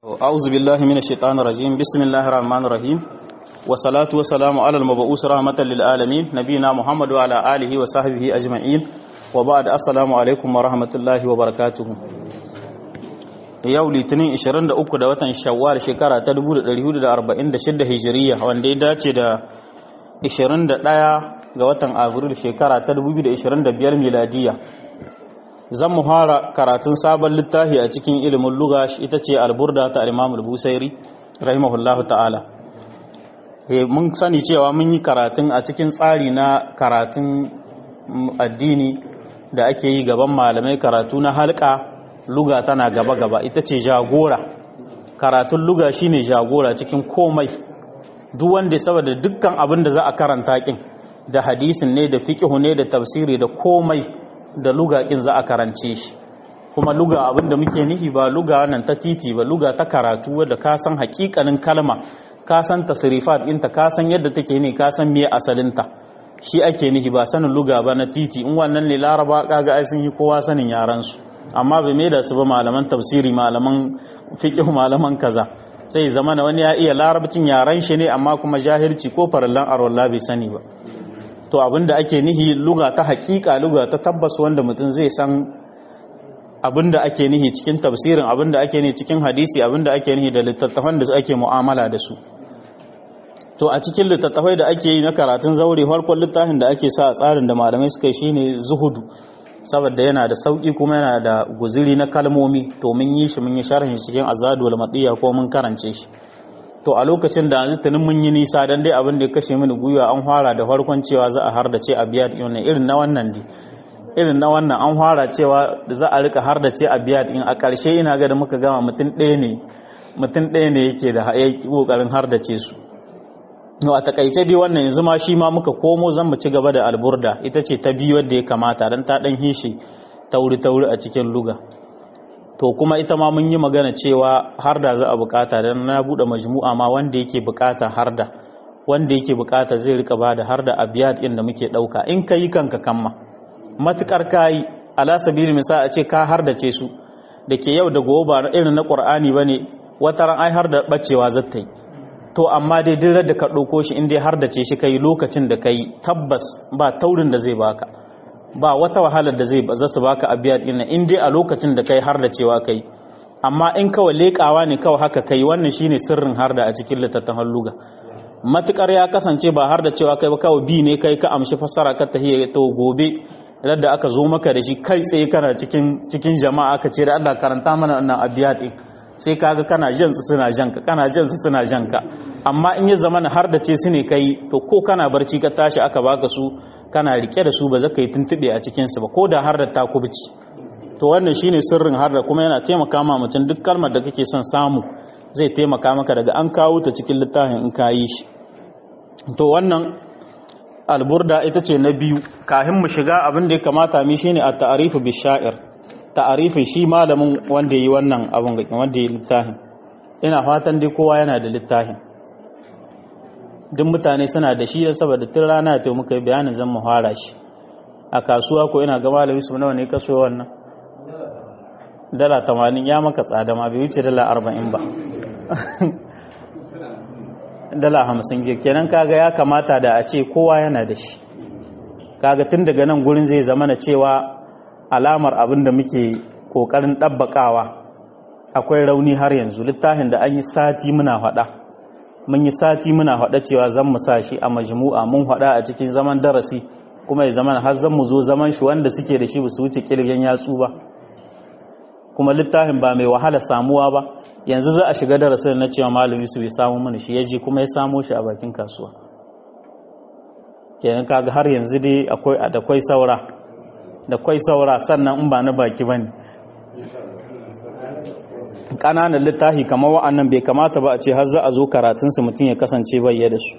أعوذ بالله من الشيطان الرجيم بسم الله الرحمن الرحيم والصلاة والسلام على المبعوث رحمة للعالمين نبينا محمد وعلى آله وصحبه أجمعين وبعد السلام عليكم ورحمة الله وبركاته yau litinin 23 da watan shawwal shekara ta 1446 hijiriya wanda ya dace da 21 ga watan abril shekara ta 2025 miladiya zan mu fara karatun sabon littafi a cikin ilimin luga ita ce alburda ta al-imam al-busairi rahimahullahu ta'ala mun sani cewa mun yi karatun a cikin tsari na karatun addini da ake yi gaban malamai karatu na halka luga tana gaba-gaba ita ce jagora karatun luga shine jagora cikin komai duk wanda saboda dukkan abin da za a karanta kin da hadisin ne da fiqhu ne da tafsiri da komai da luga kin za a karance shi kuma luga abin da muke nihi ba luga nan ta titi ba luga ta karatu wadda ka san hakikanin kalma ka san tasrifat ɗinta ka san yadda take ne ka san me asalinta shi ake nihi ba sanin luga ba na titi in wannan ne laraba kaga ai sun yi kowa sanin yaran su amma bai mai da su ba malaman tafsiri malaman fiqh malaman kaza sai zama na wani ya iya larabcin yaran shi ne amma kuma jahilci ko farallan arwalla bai sani ba to abinda ake nihi luga ta hakika luga ta tabbas wanda mutum zai san abinda ake nihi cikin tafsirin abinda ake nihi cikin hadisi abinda ake nihi da littattafan da ake mu'amala da su to a cikin littattafai da ake yi na karatun zaure farkon littafin da ake sa a tsarin da malamai suka yi shine zuhudu saboda yana da sauki kuma yana da guziri na kalmomi to mun yi shi mun yi sharhin cikin azadu wal matiya ko mun karance shi to a lokacin da yanzu tunin mun yi nisa dan dai abin da ya kashe mini gwiwa an fara da farkon cewa za a hardace a biya din irin na wannan di irin na wannan an fara cewa za a rika hardace a biya din a ƙarshe ina ga da muka gama mutum ɗaya ne mutum ɗaya ne yake da kokarin hardace su no a takaice dai wannan yanzu ma shi ma muka komo zan mu ci gaba da alburda ita ce ta biyu wadda ya kamata dan ta dan hishi tauri tauri a cikin luga to kuma ita ma mun yi magana cewa har da za a bukata dan na bude majmu'a ma wanda yake bukata har da wanda yake bukata zai rika bada har da abiyat din da muke dauka in kai kanka kamma matukar kai ala sabili misa a ce ka har da ce su dake yau da gobe ba irin na qur'ani bane wata ran ai har da bacewa zata yi to amma dai duk da ka ɗauko shi inda har da ce shi kai lokacin da kai tabbas ba taurin da zai baka ba wata wahalar da zai za su baka abiya ɗin in dai a lokacin da kai har da cewa kai amma in kawai leƙawa ne kawai haka kai wannan shine sirrin har da a cikin littattafan luga matukar ya kasance ba har da cewa kai ba kawai bi ne kai ka amshi fassara ka tahiyya to gobe da aka zo maka da shi kai tsaye kana cikin cikin jama'a aka ce da Allah karanta mana wannan abiya ɗin sai kaga kana jan su suna jan ka kana jan su suna jan ka amma in ya zama har da ce su ne kai to ko kana barci ka tashi aka baka su kana rike da su ba za ka yi tuntube a cikin su ba ko da har da ta kubci to wannan shine sirrin har da kuma yana taimaka ma mutum duk kalmar da kake son samu zai taimaka maka daga an kawo ta cikin littafin in ka yi shi to wannan alburda ita ce na biyu kafin mu shiga abin da ya kamata mi shine at-ta'rifu bi sha'ir ta'arifin shi malamin wanda yi wannan abun ga wanda yi littafin ina fatan dai kowa yana da littafin duk mutane suna da shi saboda tun rana ta muka yi bayanin zan mu fara shi a kasuwa ko ina ga malami su nawa ne kaso wannan dala 80 ya maka tsada ma bai wuce dala 40 ba dala 50 kenan kaga ya kamata da a ce kowa yana da shi kaga tun daga nan gurin zai zama na cewa alamar abin da muke kokarin ɗabbaƙawa akwai rauni har yanzu littafin da an yi sati muna faɗa mun yi sati muna faɗa cewa zan mu sa shi a majmu'a mun faɗa a cikin zaman darasi kuma ya zaman har zan mu zo zaman shi wanda suke da shi ba su wuce kirgen yatsu ba kuma littafin ba mai wahala samuwa ba yanzu za a shiga darasin na cewa malami su bai samu mana shi ya je kuma ya samo shi a bakin kasuwa kenan kaga har yanzu dai akwai da kwai saura da kwai saura sannan in ba na baki ba ne ƙananan littafi kamar wa'annan bai kamata ba a ce har za a zo karatunsu mutum ya kasance bayya da su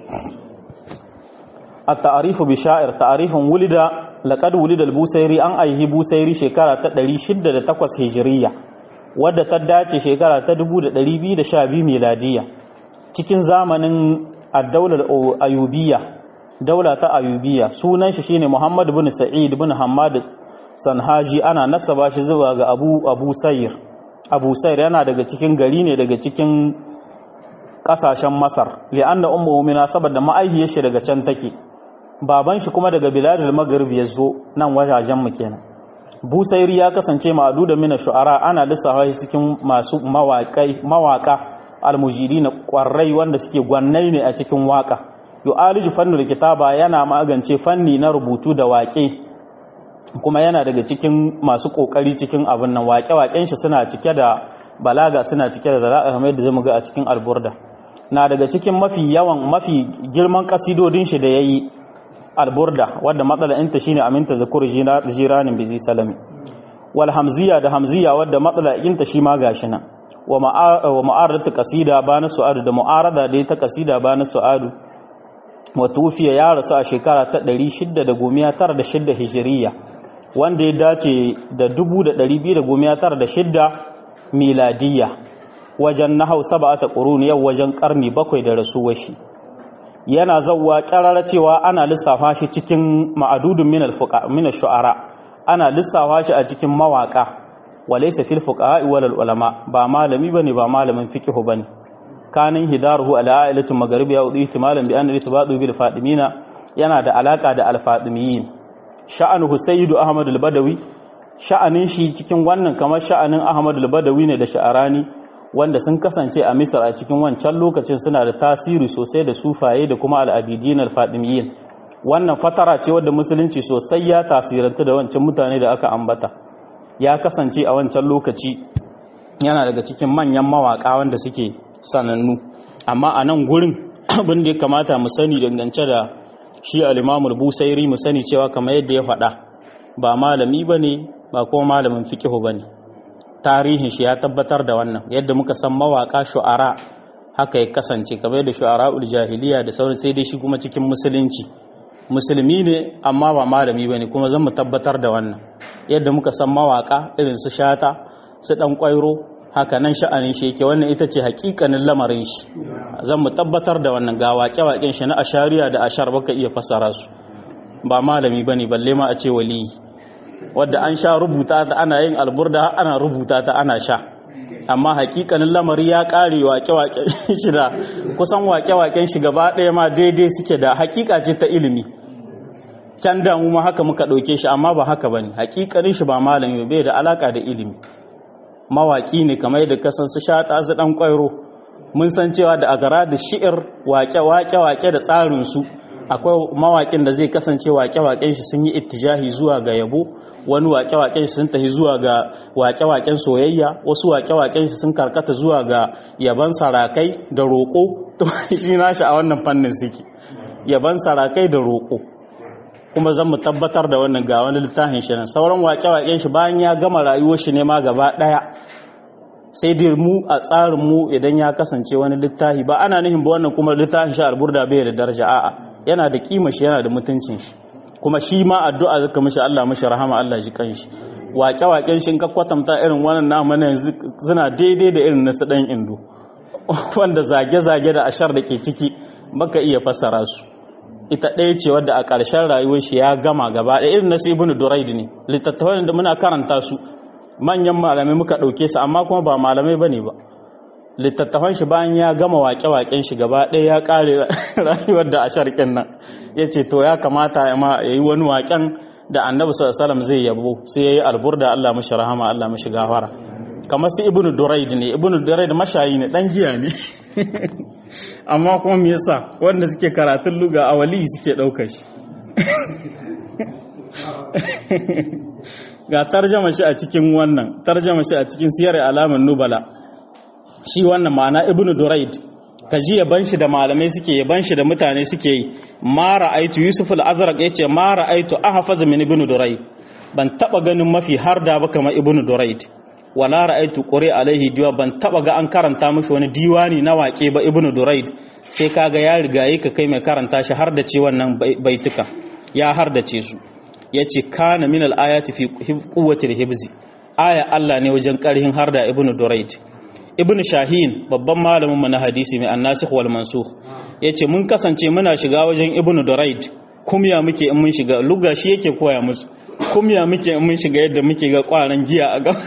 a ta'arifu bi sha'ir ta'arifin wulida laƙad wulida busairi an aihi busairi shekara ta 608 hijiriya wadda ta dace shekara ta 2212 miladiya cikin zamanin addaular ayubiya daula ta ayubiya sunan shi shine Muhammad bin Sa'id bin Hammad Sanhaji ana nasaba shi zuwa ga Abu Abu Sayyir abu sair yana daga cikin gari ne daga cikin kasashen masar li'anna ummu mu'mina saboda ma'aihiyar shi daga can take baban shi kuma daga biladul maghrib ya zo nan wajajen mu kenan busairi ya kasance ma'adu da mina shu'ara ana lissafa shi cikin masu mawaƙai mawaka almujiri na ƙwarrai wanda suke gwannai ne a cikin waka yu'aliju fannul kitaba yana magance fanni na rubutu da waƙe kuma yana daga cikin masu ƙoƙari cikin abin nan waƙe-waƙen shi suna cike da balaga suna cike da zara'a kamar yadda zamu ga a cikin alburda na daga cikin mafi yawan mafi girman kasidodin shi da yayi alburda wadda matsala inta shine aminta zakur jiranin bizi salami wal hamziya da hamziya wadda matsala inta shi ma gashi nan wa ma'aratu qasida bana su'adu da mu'arada da ta qasida bana su'adu wa tufiya ya rasu a shekara ta 696 hijriya wanda ya dace da 2296 miladiyya wajen nahau sab'ata qurun yau wajen karni bakwai da rasuwar shi yana zawwa ƙarara cewa ana lissafa shi cikin ma'adudun min shu'ara ana lissafa shi a cikin mawaka walaysa fil fuqaha wal ulama ba malami bane ba malamin fiqh bane kanin hidaruhu ala ailatu magharibi ya udi ihtimalan bi anna itibadu bil fadimina yana da alaka da al fadimiyin sha'anuhu sayyidu ahmad al badawi sha'anin shi cikin wannan kamar sha'anin ahmad al badawi ne da sha'arani wanda sun kasance a misar a cikin wancan lokacin suna da tasiri sosai da sufaye da kuma al'abidin alfadimiyin wannan fatara ce wadda musulunci sosai ya tasiranta da wancan mutane da aka ambata ya kasance a wancan lokaci yana daga cikin manyan mawaka wanda suke sanannu amma a nan gurin abin da ya kamata mu sani dangance da shi al'imamul busairi mu sani cewa kamar yadda ya faɗa ba malami ba ne ba kuma malamin fikihu ba ne tarihin shi ya tabbatar da wannan yadda muka san mawaka shu'ara haka ya kasance kamar da shu'ara'ul jahiliya da sauran sai dai shi kuma cikin musulunci musulmi ne amma ba malami bane kuma zan mu tabbatar da wannan yadda muka san mawaka irin su shata su dan kwairo haka nan sha'anin shi yake wannan ita ce hakikanin lamarin shi zan mu tabbatar da wannan ga waƙe-waƙen shi na ashariya da ashar baka iya fasara su ba malami bane balle ma a ce waliyi wadda an sha rubuta ta ana yin alburda ana rubuta ta ana sha amma hakikanin lamari ya kare wake-waken shi da kusan wake-waken shi gaba ɗaya ma daidai suke da hakika ce ta ilimi can damu ma haka muka ɗauke shi amma ba haka ba ne hakikanin shi ba malami bai da alaka da ilimi mawaki ne kamar da kasan su shata su ɗan ƙwairo mun san cewa da agara da shi'ir wake-wake da tsarinsu akwai mawakin da zai kasance wake-waken shi sun yi ittijahi zuwa ga yabo wani wake-waken shi sun tafi zuwa ga wake-waken soyayya wasu wake-waken shi sun karkata zuwa ga yaban sarakai da roƙo shi nashi a wannan fannin suke yaban sarakai da roƙo kuma zan mu tabbatar da wannan ga wani littafin shi nan sauran wake-waken shi bayan ya gama rayuwar shi ne ma gaba ɗaya sai dai mu a tsarin mu idan ya kasance wani littafi ba ana nufin ba wannan kuma littafin shi alburda bai da daraja a'a yana da kima shi yana da mutuncin shi kuma shi ma addu'a zaka mishi Allah mishi rahama Allah ji kanshi waƙe-waƙen shi ka kwatanta irin wannan namu na yanzu suna daidai da irin nasu ɗan indo wanda zage-zage da ashar da ke ciki baka iya fassara su ita ɗaya ce wadda a ƙarshen rayuwar shi ya gama gaba ɗaya irin nasu ibnu duraid ne littattafan da muna karanta su manyan malamai muka ɗauke su amma kuma ba malamai bane ba littattafan shi bayan ya gama waƙe-waƙen shi gaba ɗaya ya ƙare rayuwar da a sharƙin nan ya ce to ya kamata ya yi wani waƙen da annabi sallallahu zai yabo sai ya yi alburda Allah mashi rahama Allah mashi gafara kamar su ibnu duraid ne ibnu duraid mashayi ne ɗan giya ne amma kuma me yasa wanda suke karatun luga a wali suke ɗaukar shi ga tarjama shi a cikin wannan tarjama shi a cikin siyar alaman nubala shi wannan ma'ana ibnu duraid kaji yaban shi da malamai suke yaban shi da mutane suke yi ma ra'aitu yusuf al-azraq yace ma ra'aitu ahfaz min ibnu duraid ban taba ganin mafi har da ba kamar ibnu duraid wala ra'aitu quri alaihi diwa ban taba ga an karanta mishi wani diwani na waƙe ba ibnu duraid sai kaga ya riga yi ka kai mai karanta shi har da ce wannan baituka ya har da ce su yace kana min al-ayati fi quwwati al-hibzi aya Allah ne wajen karhin har da ibnu duraid ibn shahin babban malamin mu na hadisi mai annasikh wal mansukh yace mun kasance muna shiga wajen ibn duraid kumya muke in mun shiga lugha shi yake koya musu kumya muke mun shiga yadda muke ga kwaran giya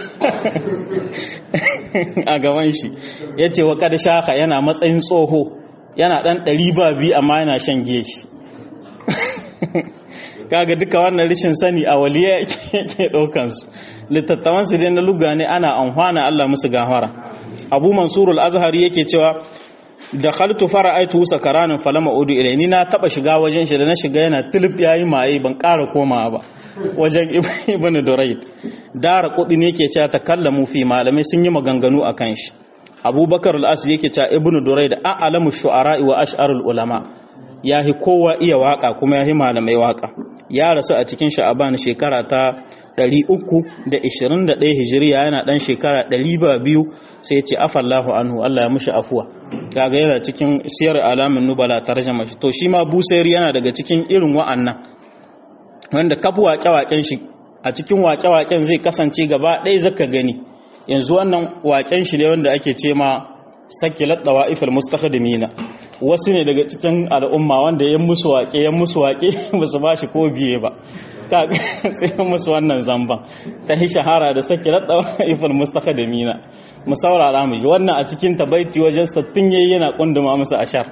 a gaban shi ya ce wa kada shaka yana matsayin tsoho yana ɗan ɗari ba biyu amma yana shan giya shi kaga duka wannan rashin sani a waliya ke ɗaukansu littattafansu dai na luga ne ana amfana Allah musu gafara abu mansurul azhari yake cewa da khaltu fara'aitu sakaranin falama udu ilai ni na taba shiga wajen shi da na shiga yana tilip yayi maye ban ƙara komawa ba wajen ibn durayd dara kudi ne yake cewa takallamu fi malamai sun yi maganganu akan shi abubakar al-as yake cewa ibn durayd a'lamu shu'ara wa ash'arul ulama yahi kowa iya waka kuma yahi malamai waka ya rasu a cikin sha'aban shekara ta 321 hijiriya yana dan shekara 200 sai ya ce afallahu anhu Allah ya mushi afuwa kaga yana cikin siyar alamin nubala tarjama shi to shi ma busairi yana daga cikin irin wa'annan wanda kafu waƙe-waƙen shi a cikin waƙe-waƙen zai kasance gaba ɗaya zaka gani yanzu wannan waƙen shi ne wanda ake ce ma sakilat dawa'ifal mustakhdimina wasu ne daga cikin al'umma wanda ya musu waƙe ya musu waƙe ba su ba shi ko biye ba kaga sai musu wannan zamban ta hi shahara da sakilat dawa'ifal mustakhdimina mu saurara mu ji wannan a cikin tabaiti wajen sattin yayi yana kunduma musu ashar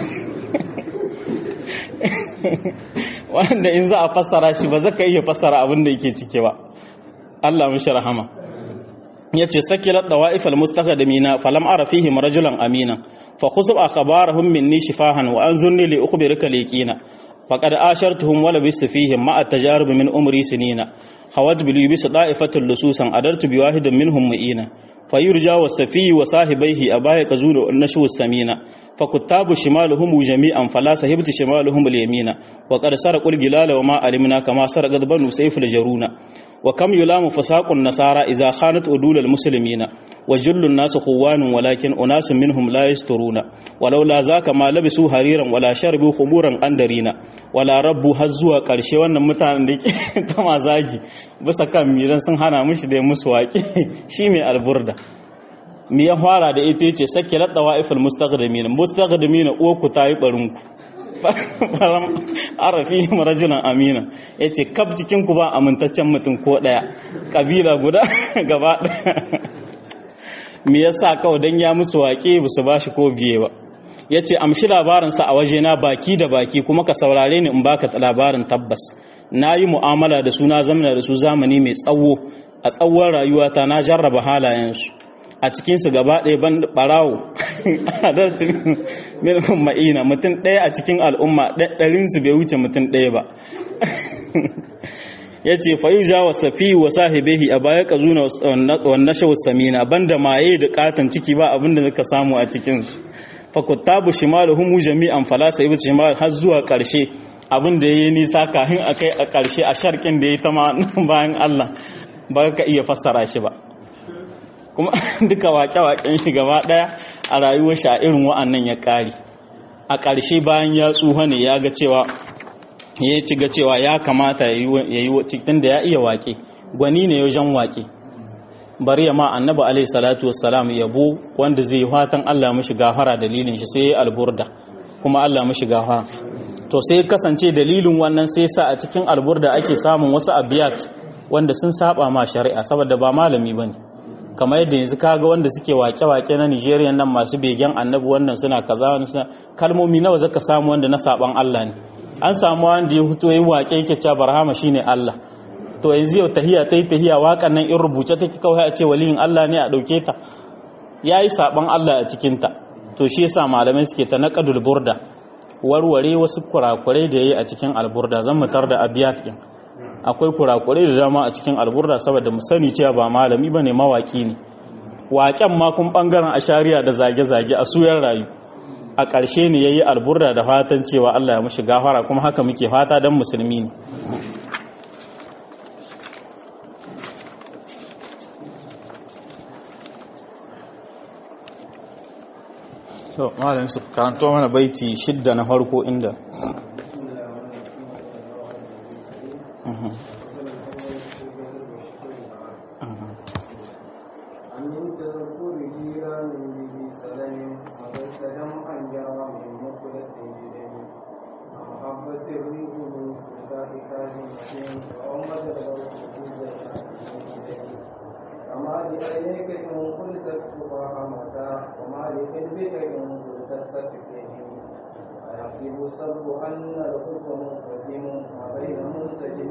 wanda in za a fassara shi ba zaka iya fassara abin da yake cike ba Allah mishi rahama yace sakilat dawaif almustaqdimina falam ara fihim rajulan amina fa khusub akhbarahum minni shifahan wa anzurni li ukhbirka liqina faqad ashartuhum wa labistu fihim ma at-tajarub min umri sinina hawat bil yubis da'ifatul lususan adartu bi wahidin minhum mu'ina فيرجى والسفي وصاحبيه أبايا كزول النشو السمينة فكتاب شمالهم جميعا فلا سهبت شمالهم اليمين وقد سرقوا الجلال وما علمنا كما سرقت بنو سيف الجرون وكم يلام فساق النصارى إذا خانت أدول المسلمين وجل الناس خوان ولكن أناس منهم لا يسترون ولولا ذاك ما لبسوا حريرا ولا شربوا خمورا أندرينا ولا ربوا هزوا قرشي wannan mutanen da ke kama zagi bisa kan miran sun hana mishi da musu waƙi shi mai alburda mi ya fara da ita yace sake ladda wa'iful mustaqdimin mustaqdimin uku tayi barinku faram arafi rajulan amina yace kaf cikin ku ba amintaccen mutum ko daya kabila guda gaba daya me yasa kawai dan ya musu waƙe ba su bashi ko biye ba yace amshi labarin sa a waje na baki da baki kuma ka saurare ni in baka labarin tabbas nayi mu'amala da su na zamana da su zamani mai tsawo a tsawon rayuwata na jarraba halayensu a cikinsu gaba ɗaya ban ɓarawo adalcin milkin ma'ina mutum ɗaya a cikin al'umma ɗarinsu bai wuce mutum ɗaya ba ya ce fayu ja wa safi wa sahibehi a baya ka zuna wannan shawar samina banda maye da katon ciki ba abinda zaka samu a cikinsu fakuttabu shimalu humu jami'an falasa ibi shimal har zuwa ƙarshe abin da ya yi nisa kahin a kai a ƙarshe a sharkin da ya ta ma bayan allah ba ka iya fassara shi ba kuma duka waƙe-waƙen shi gaba ɗaya a rayuwar shi a irin wa'annan ya ƙari a ƙarshe bayan ya tsuha ne ya ga cewa ya ci ga cewa ya kamata ya yi cikin da ya iya waƙe gwani ne wajen waƙe bari ya ma annabi alaihi salatu wassalam yabo wanda zai yi fatan Allah mishi gafara dalilin shi sai ya alburda kuma Allah mishi gafara to sai kasance dalilin wannan sai sa a cikin alburda ake samun wasu abiyat wanda sun saba ma shari'a saboda ba malami bane kamar yadda yanzu kaga wanda suke wake-wake na Nigeria nan masu begen annabi wannan suna kaza wannan suna kalmomi nawa zaka samu wanda na saban Allah ne an samu wanda ya fito yayin wake yake cewa barhama shine Allah to yanzu yau tahiya tai tahiya wakan nan in rubuce take kawai a ce waliyin Allah ne a dauke ta yayi saban Allah a cikin ta to shi yasa malamai suke ta naqadul burda warware wasu kurakurai da yayi a cikin alburda zan mutar da abiyat din akwai kurakurai da dama a cikin alburda saboda mu sani cewa ba malami ba ne mawaki ne waƙen makon ɓangaren ashariya da zage-zage a suyar rayu a ƙarshe ne ya yi alburda da fatan cewa Allah ya mashi gafara kuma haka muke fata don musulmi ne to malam su karanto mana baiti shidda na farko inda وأمة الغرب ربك إن كنت تستكبرين أيحسب الصبر أن الحكم منقدم وبين منسجم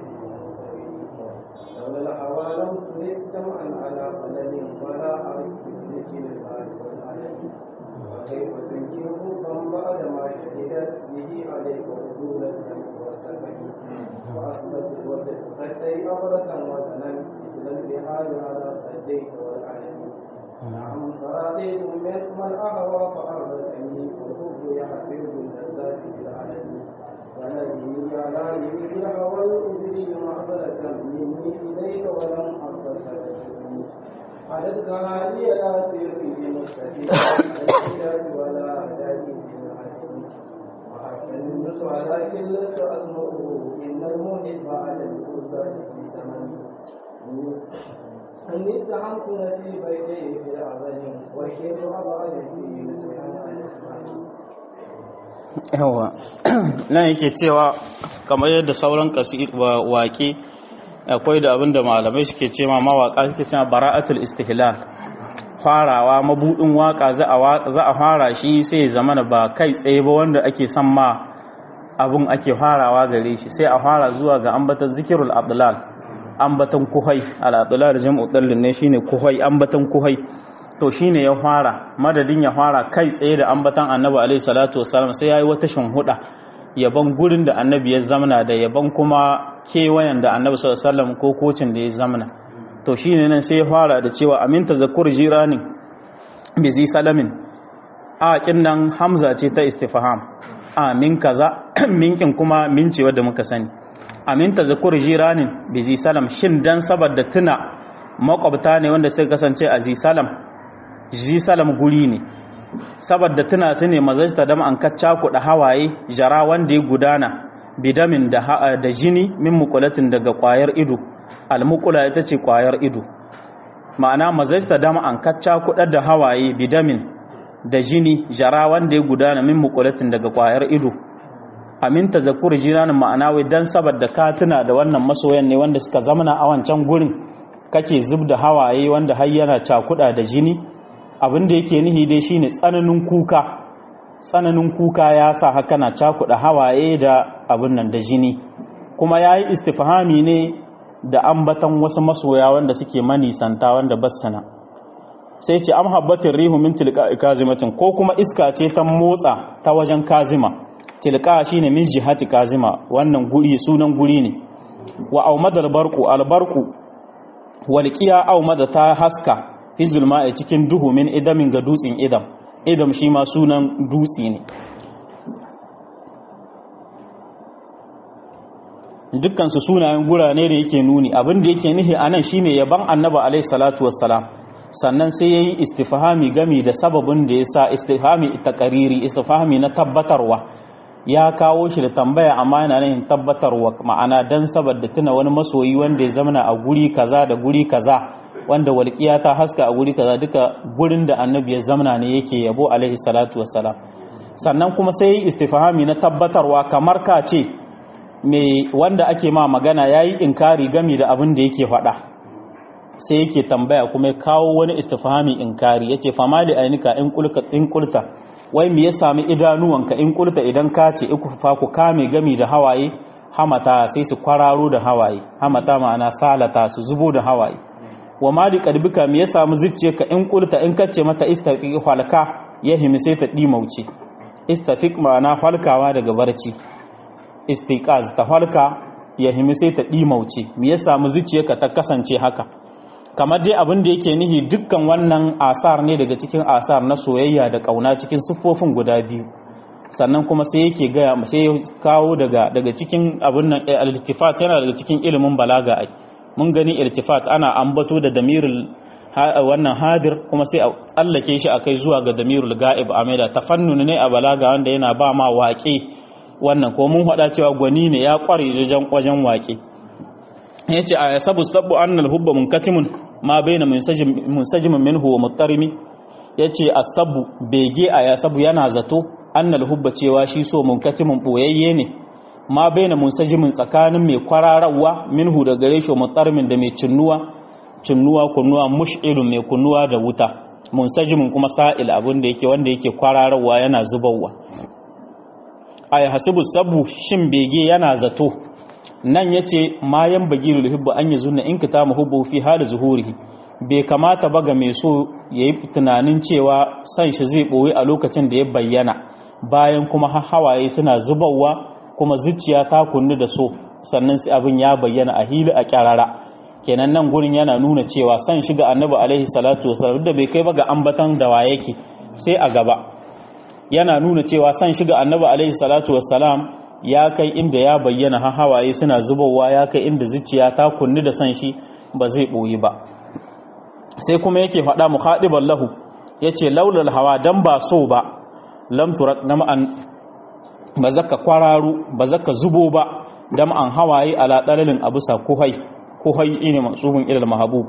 لولا الهوى لم ترد جمعا على قلم ولا عرفت بذكر المال والعلم وكيف تنكر حبا بعد ما شهدت به عليك عدول الدم والسفك وأصبت الوجه خدي أبرة وزنا مثل البحار على خديك والعلم نعم صراطيت من الأهوى فأرضتني والحب يحفظ اللذات بالعلم ولكني على يمين الهوى الأذري معضلة مني إليك ولم أبصرك تسلمي علتك هذه لا سيري بمستفيد ولا هداك بالحسن وحتى النصح لكن لست أسمعه إن المحب على الفرسان في زمن إني اتهمت نسيب شيء في العظم والشيء أبعد فيه نسيحا عن الإخوان yawa nan yake cewa kamar yadda sauran waƙe akwai da abin da malamai suke ce ma mawaƙa suke cewa bara'atul istihlal farawa mabudin waka za a fara shi sai zamana ba kai tsaye ba wanda ake son ma abun ake farawa gare shi sai a fara zuwa ga ambatan zikirul abdulal ambatan kuhai al-abdulal jam'u dallin ne shine kuhai ambatan kuhai to shine ya fara madadin ya fara kai tsaye da ambatan annabi alaihi salatu wassalam sai yayi wata shinhuda yaban gurin da annabi ya zamana da yaban kuma kewayen da annabi sallallahu alaihi wasallam ko kocin da ya zamana to shine nan sai ya fara da cewa aminta zakur jiranin bi zi salamin a kin nan hamza ce ta istifham a min kaza minkin kuma min ce wadda muka sani aminta zakur jiranin bi zi salam shin dan saboda tuna makwabta ne wanda suka kasance a zi salam zi salam guri ne saboda tuna su ne mazajta dam an kacca kuɗa hawaye jara wanda ya gudana bidamin da da jini min mukulatin daga kwayar ido almukula ita ce kwayar ido ma'ana mazajta dam an kacca kuɗa da hawaye bidamin da jini jara wanda ya gudana min mukulatin daga kwayar ido aminta zakur jiranin ma'ana wai dan saboda ka tuna da wannan masoyan ne wanda suka zamana a wancan gurin kake zub da hawaye wanda har yana cakuɗa da jini abin da yake nihi dai shine tsananin kuka tsananin kuka ya sa haka na cakuɗa hawaye da abin nan da jini kuma ya yi istifhami ne da ambatan wasu masoya wanda suke manisanta wanda bassana sai ce am habbatin rihu min tilka kazimatin ko kuma iska ce ta motsa ta wajen kazima tilka shine min jihati kazima wannan guri sunan guri ne wa aumadal barku albarku walqiya aumada ta haska fi zulma'i cikin duhu min idamin ga dutsen idam idam shi ma sunan dutse ne dukkansu sunayen gurane da yake nuni abin da yake nihi anan shine yaban annaba alaihi salatu wassalam sannan sai yayi istifhami gami da sababin da yasa istifhami taqariri istifhami na tabbatarwa ya kawo shi da tambaya amma yana nan tabbatarwa ma'ana dan saboda tuna wani masoyi wanda ya zamana a guri kaza da guri kaza wanda walƙiya ta haska a guri kaza duka gurin da annabi ya zamana ne yake yabo alaihi salatu wassalam sannan kuma sai yi istifhami na tabbatarwa kamar ka ce me wanda ake ma magana yayi inkari gami da abin da yake faɗa sai yake tambaya kuma ya kawo wani istifhami inkari yace famali ainika in kulka in kulta wai me ya sami idanuwanka in kulta idan ka ce iku fa ku kame gami da hawaye hamata sai su kwararo da hawaye hamata ma'ana salata su zubo da hawaye wa ma di kadbika me ya samu zuciyarka in kulta in kace mata istafiq halka ya himi sai ta dimauce istafiq ma'ana halkawa daga barci istiqaz ta halka ya himi sai ta dimauce me ya samu zuciyarka ta kasance haka kamar dai abin da yake nihi dukkan wannan asar ne daga cikin asar na soyayya da kauna cikin siffofin guda biyu sannan kuma sai yake gaya sai ya kawo daga daga cikin abin nan al-iltifat yana daga cikin ilimin balaga ai mun gani iltifat ana ambato da damirul wannan hadir kuma sai a tsallake shi akai zuwa ga damirul ga'ib a maida tafannun ne a balaga wanda yana ba ma waƙe wannan ko mun faɗa cewa gwani ne ya ƙware wajen wajen waƙe yace a yasabu sabbu annal hubba munkatimun ma baina munsajimin minhu wa muttarimi yace asabu bege a yasabu yana zato annal hubba cewa shi so munkatimun boyayye ne ma baina munsajimin tsakanin mai kwararawa minhu da gare shi muttarimin da mai cinnuwa cinnuwa kunnuwa mush'ilun mai kunnuwa da wuta munsajimin kuma sa'il abin da yake wanda yake kwararwa yana zubarwa ay hasibu sabu shin bege yana zato nan yace mayan bagirul hibbu an yazunna in kitama hubbu fi hal zuhurihi bai kamata ba ga mai so yayi tunanin cewa san shi zai boye a lokacin da ya bayyana bayan kuma hawaye suna zubarwa kuma zuciya ta kunni da so sannan sai abin ya bayyana a hili a kyarara kenan nan gurin yana nuna cewa san shiga annabi alaihi salatu wasallam da bai kai ba ga ambatan da wa yake sai a gaba yana nuna cewa san shiga annabi alaihi salatu wasallam ya kai inda ya bayyana ha hawaye suna zubowa ya kai inda zuciya ta kunni da san shi ba zai boyi ba sai kuma yake faɗa muhadiban lahu yace laulal hawa dan ba so ba lam turak nam'an ba zaka kwararu ba zaka zubo ba dam an hawaye ala dalalin abusa kuhai kuhai ine mansubun ilal mahabub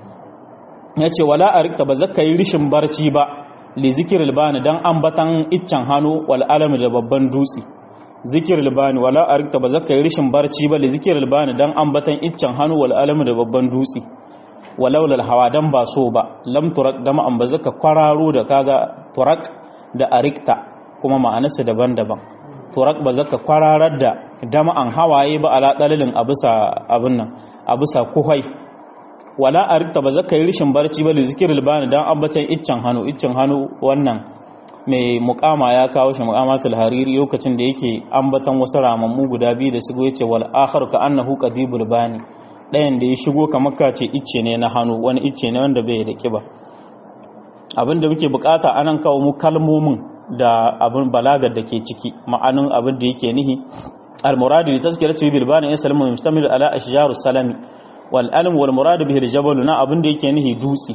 yace wala arikta ba zaka yi rishin barci ba li zikril bani dan ambatan iccen hannu wal alam da babban dutsi zikril bani wala arikta ba zaka yi rishin barci ba li zikril bani dan ambatan iccen hannu wal alam da babban dutsi walaulal hawa dan ba so ba lam turak dama an ba zaka kwararo da kaga turak da arikta kuma ma'anarsa daban-daban turak ba zaka kwararar da dama an hawaye ba ala dalilin abusa abin nan abusa kuhai wala arikta ba zaka yi rishin barci ba li zikril bani dan ambatan iccen hannu iccen hannu wannan mai mukama ya kawo shi mukamatul hariri lokacin da yake ambatan wasu ramammu guda biyu da su yace wal akhar ka annahu qadibul bani ɗayan da ya shigo kamar ka ce icce ne na hannu wani icce ne wanda bai da kiba abin da muke bukata anan kawo mu kalmomin da abin balagar da ke ciki ma'anin abin da yake nihi al-muradu li tazkiratu bil bani yaslimu mustamil ala ashjarus salami wal alm wal muradu bihi al-jabal na abin da yake nihi dutsi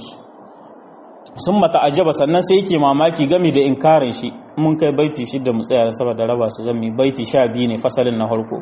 sun mata ajaba sannan sai yake mamaki game da inkarin shi mun kai baiti shidda mu tsaya saboda raba su zami baiti 12 ne fasalin na farko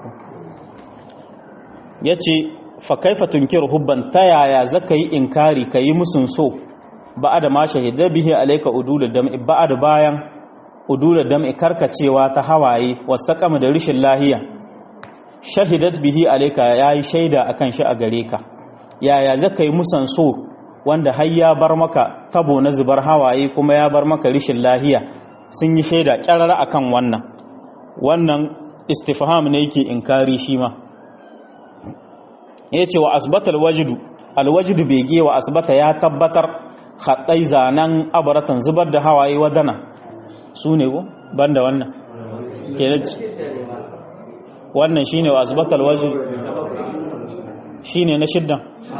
yace fa kaifa tunkiru hubban ta yaya zaka yi inkari kayi musun so ba'ada ma shahida bihi alayka udul dam'i ba'ada bayan udul dam'i karkacewa ta hawaye wasaqama da rishin lahiya shahidat bihi alayka yayi shaida akan shi a gare ka yaya zaka yi musan so wanda har ya bar maka tabo na zubar hawaye kuma ya bar maka rishin lahiya sun yi shaida kyarara akan wannan wannan istifham ne yake inkari shi ma ya ce wa asbata alwajidu alwajidu bege wa asbata ya tabbatar haɗai zanen abaratan zubar da hawaye wadana su ne ko banda wannan wannan shine wa asbata alwajidu shine na shiddan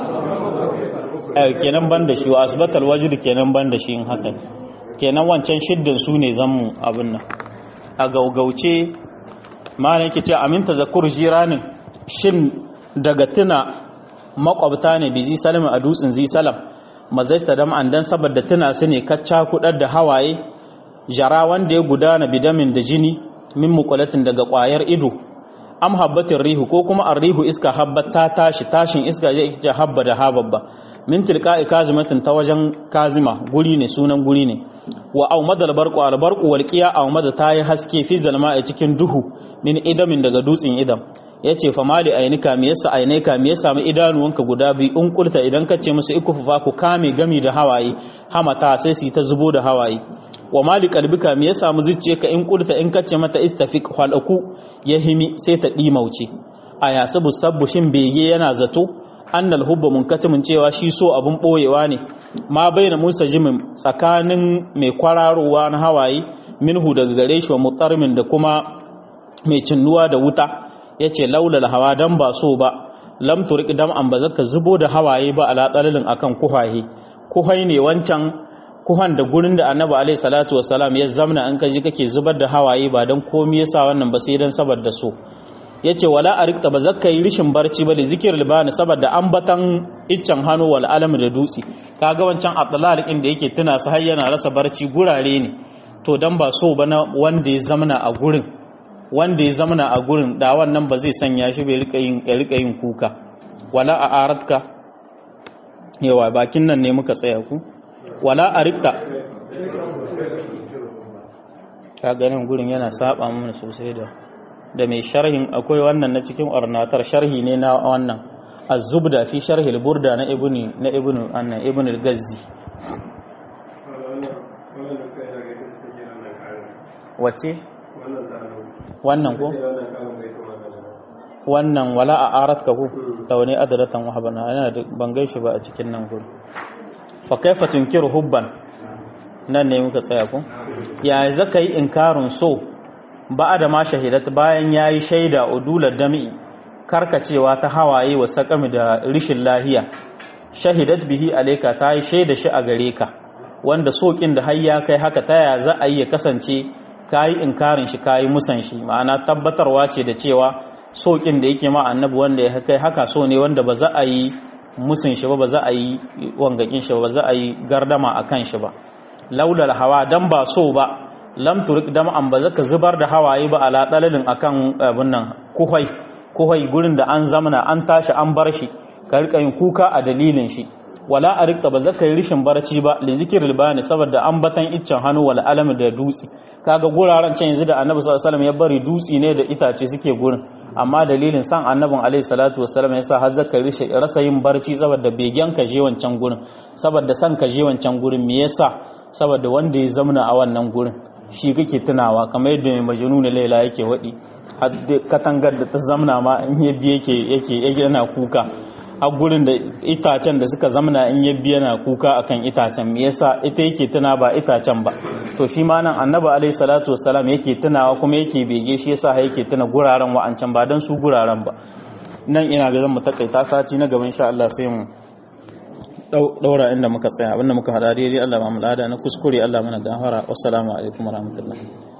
kenan banda shi wa asbata alwajidu kenan banda shi in haka kenan wancan shiddan su ne zammu abin nan a gaugauce ma ne ke ce aminta zakur jiranin shin daga tuna makwabta ne bi zi salam a dutsen zi salam mazaita dam an dan saboda tuna su ne kacca kudar da hawaye jara wanda ya gudana bidamin da jini min muqalatin daga kwayar ido am habbatin rihu ko kuma arrihu iska habbat ta tashi tashin iska ya ce habba da hababba min tilqa'i kazimatin ta wajen kazima guri ne sunan guri ne wa aumadal barqu al barqu wal qiya aumada ta yi haske fi zalma a cikin duhu min idamin daga dutsen idam ya ce fa mali ainika me yasa ainika me yasa mu idanuwanka guda biyu in kulta idan ka ce musu ikufufa ku kame gami da hawaye hamata sai su ta zubo da hawaye wa mali kalbika me yasa mu ka in kulta in ka ce mata istafiq halaku ya himi sai ta dimauce a yasabu sabbu shin bege yana zato annal hubba munkatimin cewa shi so abun boyewa ne ma baina musa jimin tsakanin mai kwararowa na hawaye minhu daga gare shi wa mutarmin da kuma mai cinnuwa da wuta ya ce laulal hawa don ba so ba lam turik dam an ba zaka zubo da hawaye ba ala dalalin akan kuhaye kuhai ne wancan kuhan da gurin da annabi alaihi salatu wassalam ya zamna an kaji kake zubar da hawaye ba dan komai yasa wannan ba sai dan saboda so yace wala arikta ba zaka yi rishin barci ba da zikirul bani saboda ambatan iccen hannu wal alam da dutsi kaga wancan abdullah da yake tuna su har yana rasa barci gurare ne to dan ba so ba na wanda ya zamna a gurin wanda ya zamana a gurin da wannan ba zai sanya shi bai rika yin kuka wala a aratka yawa bakin nan ne muka tsaya ku wala a rikta ka ganin gurin yana saba mana sosai da da mai sharhin akwai wannan na cikin ornatar sharhi ne na wannan azubda fi sharhi burda na ibnu na ibnu annan ibnu al-gazzi wacce wannan ko wannan wala a arat ka ku da wani adaratan wahabana yana da ban gaishe ba a cikin nan gurin fa kaifa tunkiru hubban nan ne muka tsaya ko ya zaka yi inkarin so ba da ma shahidat bayan yayi shaida udular dami karkacewa ta hawaye wa sakami da rishin lahiya shahidat bihi alayka ta yi shaida shi a gare ka wanda sokin da har ya kai haka ta ya za a yi ya kasance kayi inkarin shi kayi musan shi ma'ana tabbatarwa ce da cewa sokin da yake ma annabi wanda ya kai haka so ne wanda ba za a yi musun shi ba ba za a yi wangakin shi ba ba za a yi gardama a kan shi ba laulal hawa dan ba so ba lam turik dam an ba zaka zubar da hawaye ba ala dalalin akan abin nan kuhai kuhai gurin da an zamana an tashi an bar shi ka rika yin kuka a dalilin shi wala a rika ba zaka yi rishin barci ba li zikril bani saboda an batan iccen hannu wal alam da dutsi kaga guraren can yanzu da annabi sallallahu alaihi wasallam ya bari dutsi ne da itace suke gurin amma dalilin san annabin alaihi salatu wasallam yasa har zaka rishe rasa yin barci saboda begen ka je wancan gurin saboda san ka je wancan gurin me yasa saboda wanda ya zamna a wannan gurin shi kake tunawa kamar yadda mai majnun laila yake wadi katangar da ta zamna ma in yabbi yake yake yake yana kuka a gurin da itacen da suka zamna in yabbi yana kuka akan itacen me yasa ita yake tuna ba itacen ba to shi ma nan annabi alaihi salatu wassalam yake tunawa kuma yake bege shi yasa yake tuna guraren wa'ancan ba dan su guraren ba nan ina ga zan mu takaita sati na gaban insha Allah sai mu daura inda muka tsaya abinda muka hada daidai Allah ba mu lada na kuskure Allah mana gafara wassalamu alaikum warahmatullahi